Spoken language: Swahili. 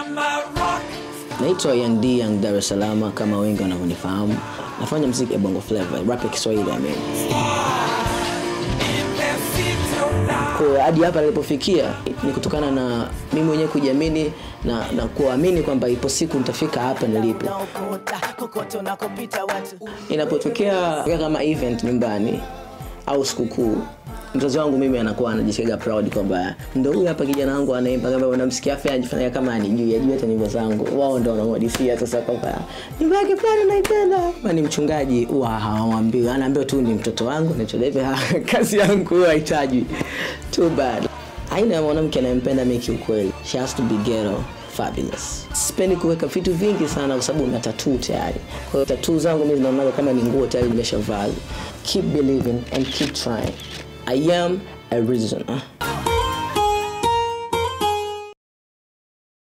Naitwa Young D, Young Dar es Salaam kama wengi wanavyonifahamu. Nafanya muziki ya Bongo Flava, rap ya Kiswahili I mean. Kwa hadi hapa nilipofikia ni kutokana na mimi mwenyewe kujiamini na, na kuamini kwamba ipo siku nitafika hapa nilipo. Inapotokea kama event nyumbani au sikukuu mzazi wangu mimi anakuwa anajisikia proud kwamba ndo huyu hapa kijana wangu anaimba kama unamsikia afa anajifanya kama anijui ajui hata nyimbo zangu wao ndo wanamwadisia sasa kwamba nyimbo yake fulani naipenda kama ni mchungaji huwa hawamwambiwi anaambiwa tu ni mtoto wangu nachodaiva kazi yangu huwa haitajwi too bad aina ya mwanamke anayempenda mi kiukweli she has to be ghetto fabulous sipendi kuweka vitu vingi sana kwa sababu na tatuu tayari kwa hiyo tatuu zangu mi zinaonaga kama ni nguo tayari nimeshavaa keep believing and keep trying i am a reason